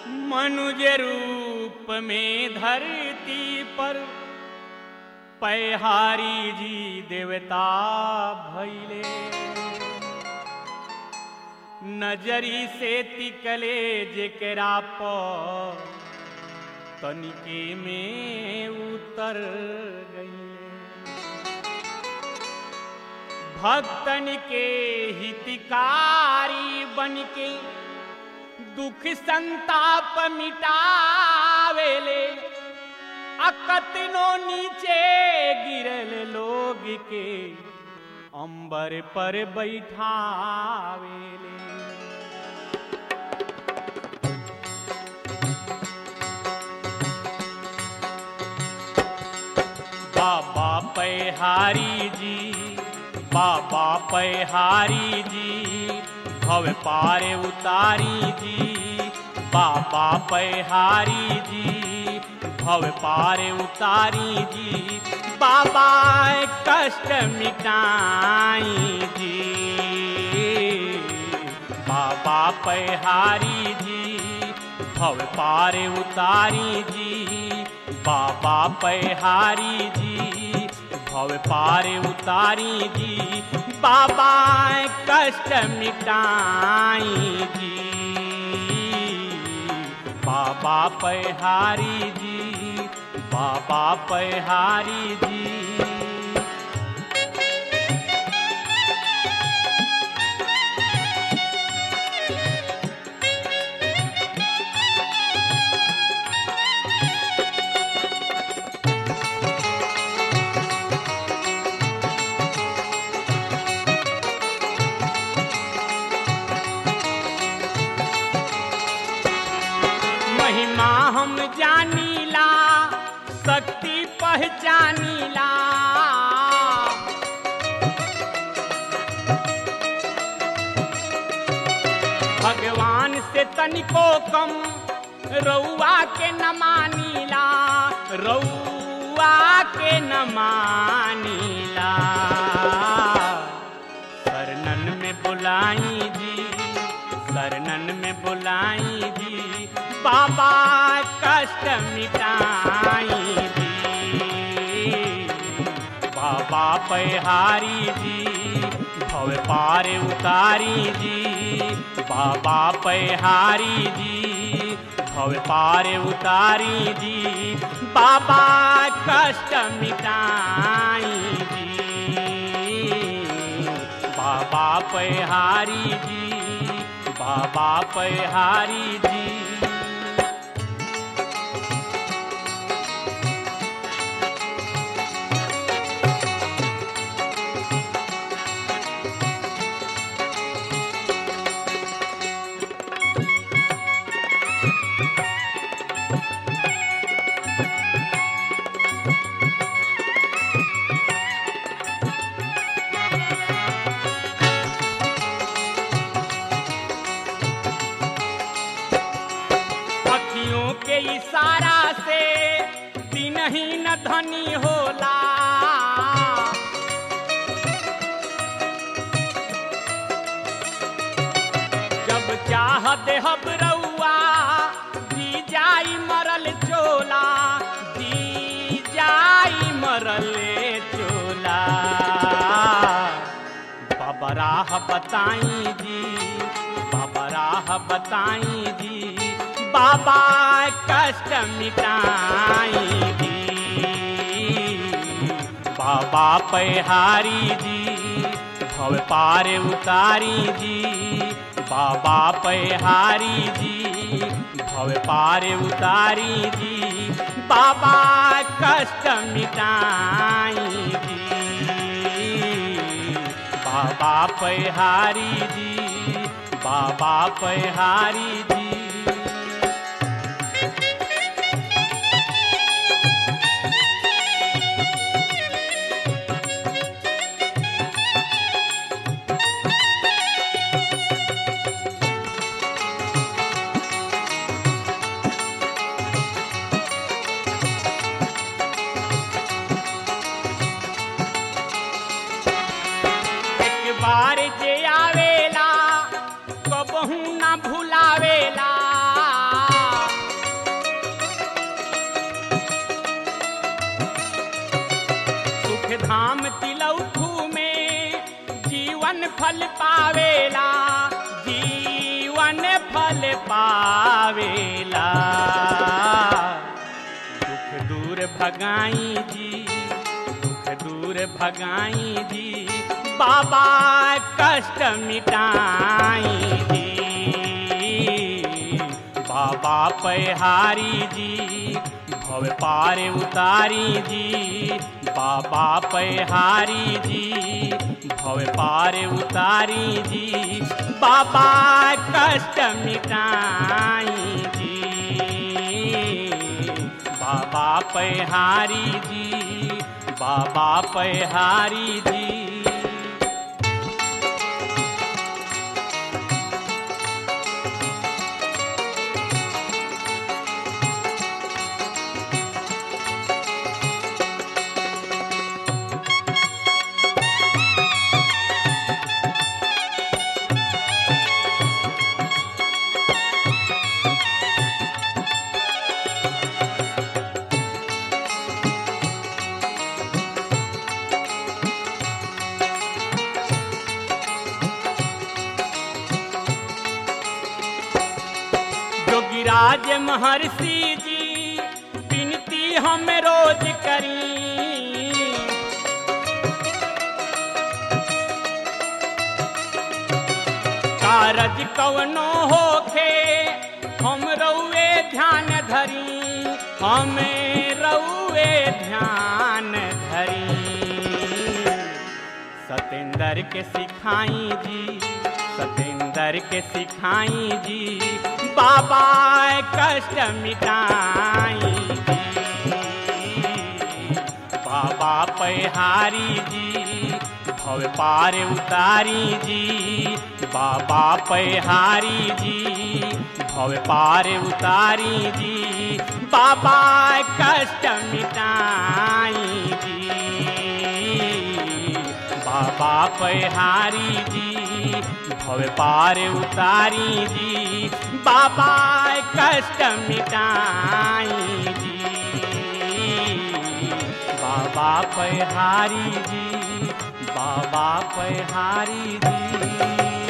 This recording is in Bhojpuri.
मनुज रूप में धरती पर पैहारी जी देवता भैले नजरी से तिकले जेकरा पर तनिके में उतर गईले भक्तन के हितकारी बन के दुख संताप मिटावेले अकतनो नीचे गिरल लोग के अंबर पर बैठावेले बाबा पैहारी जी बाबा पैहारी जी भव पारे उतारी जी बाबा पैहारी जी भव पारे उतारी जी बाबा कष्ट मिटाई जी बाबा पैहारी जी भव पारे उतारी जी बाबा पैहारी जी भव पारे उतारी जी बाबा कष्ट मिटाई जी बाबा पैहारी जी बाबा पैहारी जी महिमा हम जानीला शक्ति पहचानीला भगवान से तनिको कम रउआ के न मानीला रउआ के न मानीला शरणन में बुलाई जी शरणन में बुलाई जी बाबा कष्ट मिटाई जी बाबा पैहारी जी भव पार उतारी जी बाबा पैहारी जी भव पार उतारी जी बाबा कष्ट मिटाई जी बाबा पैहारी जी बाबा पैहारी जी अखियों के इशारा से दिन ही न धनी होला जब चाह देहब रउआ जी जाई मरल चोला जी जाई मरल चोला बाबा राह बताई जी बाबा राह बताई जी बाबा कष्ट मिटाई जी बाबा पैहारी जी भव पार उतारी जी बाबा पैहारी जी भव पार उतारी जी बाबा कष्ट मिटाई जी बाबा पैहारी जी बाबा पैहारी जी एक बार जे आवेला कबहू ना भुलावेला फल पावेला जीवन फल पावेला दुख दूर भगाई जी दुख दूर भगाई जी बाबा कष्ट मिटाई जी बाबा पहारी जी भव पार उतारी जी बाबा पहारी जी भव पार उतारी जी बाबा कष्ट मिटाई जी बाबा पहारी जी बाबा पहारी जी जोगिराज महर्षि जी विनती हम रोज करी कारज कवनो होखे हम रउए ध्यान धरी हम रउए ध्यान धरी सतेंद्र के सिखाई जी सतेंद्र के सिखाई जी बाबा कष्ट मिटाई जी बाबा पहारी जी भव पार उतारी जी बाबा पहारी जी भव पार उतारी जी बाबा कष्ट मिटाई जी बाबा पहारी जी भव पार उतारी जी बाबा कष्ट मिटाई जी बाबा पहारी जी बाबा पहारी जी